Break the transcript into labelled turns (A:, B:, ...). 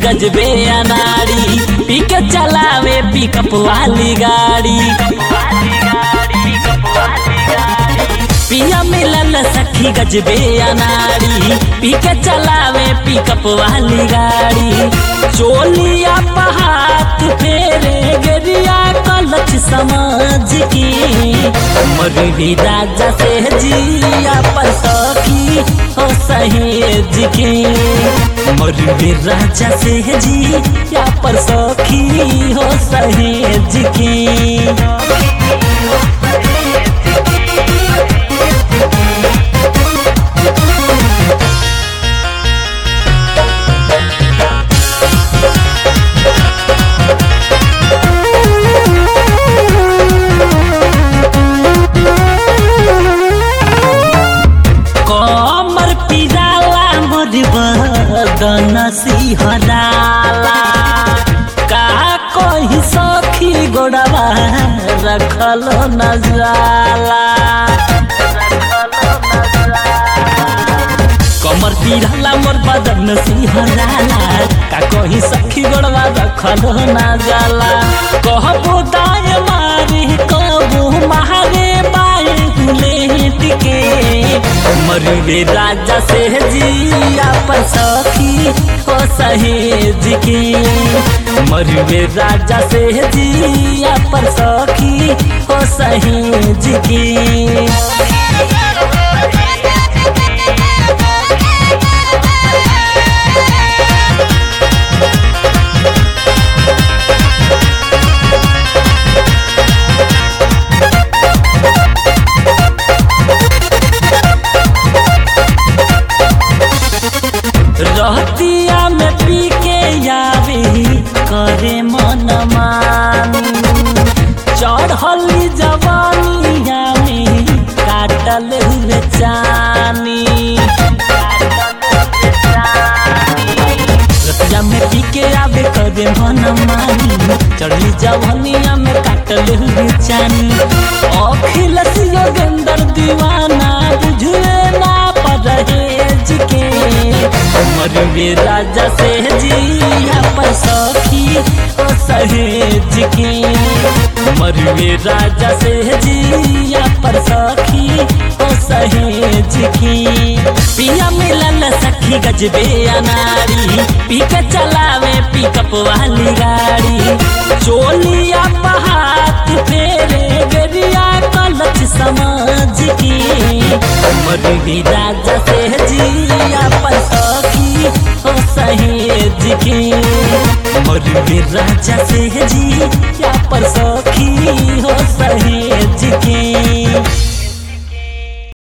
A: गजबे अनाड़ी पी के चलावे पिकअप वाली गाड़ी पिया मिलल सखी गजबे अनाड़ी पी के चलावे पिकअप वाली गाड़ी चोलिया पहात फेरे गरिया कलच समझ के मरवी राजा से जिया पर सखी हो सहेज के मरवी राजा से जिया पर सखी हो सहेज के कमर पिराला मोर बदन सिहराला का कही सखी गोड़वा रखल न जाला कमर पिराला मोर बदन सिहराला का कही सखी गोड़वा रखल न जाला कहबो दाए मारे कहबो मारे बाए लेट के मरुवे राजा से जिया पर सखी हो सहेज के मरुवे राजा से जिया पर सखी हो सहेज के रहतिया में पी के आवे करे मन मानी चढ़ली जवानिया में काटल हुए चानी रतिया में पी के आवे करे मन मानी चढ़ली जवानिया में काटल हुए चानी अखिलस योगेंद्र दीवाना बुझुए ना परहेज के मरवे राजा से जिया पर सखी ओ सहेज के मरवे राजा से जिया पर सखी ओ सहेज के पिया मिलल सखी गजबे अनारी पी के चलावे पिकअप वाली गाड़ी चोलिया पहात फेरे गरिया कलच समझ के मरवी राजा से जिया पर सखी हो सहेज के मरवी राजा से जिया पर सखी हो सहेज के